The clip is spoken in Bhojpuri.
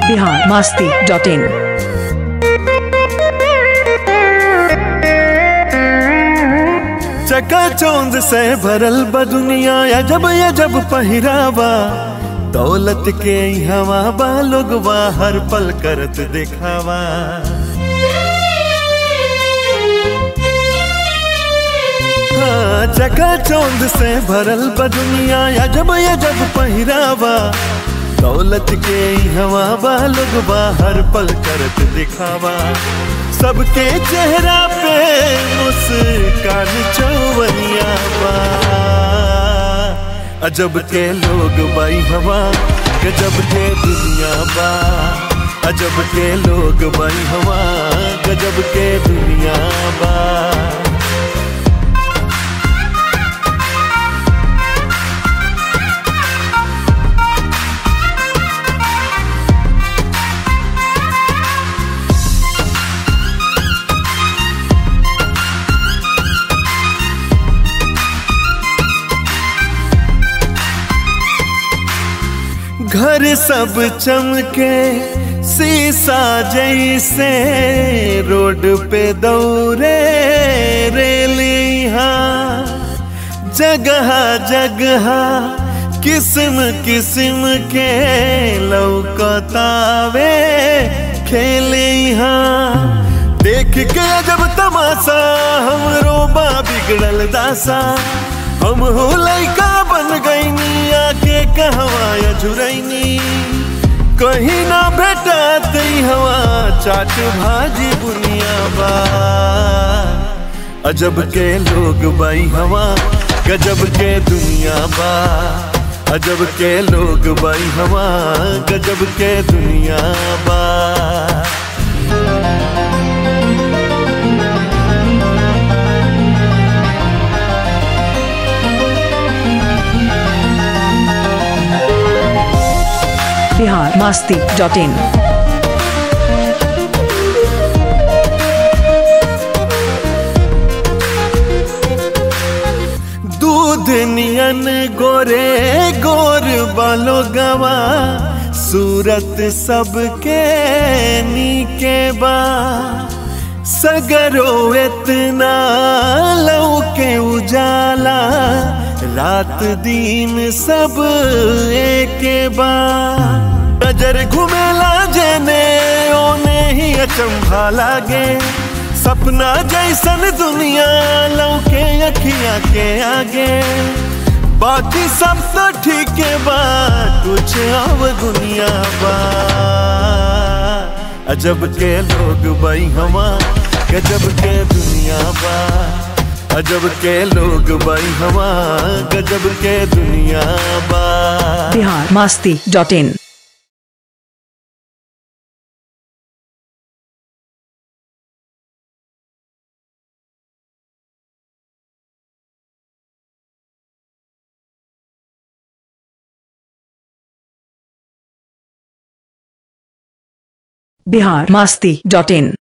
बिहार मास्ती डॉट इन चकाचौंध से भरल बा दुनिया अजब अजब पहिरावा दौलत के ई हवा बा लोगवा हर पल करत दिखावा हाँ, चकाचौंध से भरल बा दुनिया अजब अजब पहिरावा दौलत के ई हवा बा लोगवा हर पल करत दिखावा सबके चेहरा पे मुस्कान चौवनिया बा अजब के लोग बाई हवा गजब के दुनिया बा अजब के लोग बाई हवा गजब के दुनिया बा घर सब चमके शीशा जैसे रोड पे दौरे रेलिया जगह जगह किस्म किस्म के लौकतावे खेलिया देख के जब तमाशा हमरो बा बिगड़ल दासा हम हो लैका बन गईनी आके कहवा झुरैनी कहीं ना भेटा तई हवा चाट भाजी बुनिया बा अजब के लोग बाई हवा गजब के दुनिया बा अजब के लोग बाई हवा गजब के दुनिया बा बिहार मास्ती डॉट इन दूध नियन गोरे गोर बालो गवा सूरत सबके नीके बा सगरो इतना लौके उजाला रात दिन सब एके बा नजर घुमेला जेने ओने ही अचंभा लागे सपना जैसन दुनिया लौके अखिया के आगे बाकी सब तो ठीक बा कुछ अब दुनिया बा अजब के लोग बाई हवा गजब के दुनिया बा अजब के लोग बाई हवा गजब के दुनिया बा Bihar Masti dot in Bihar Masti dot in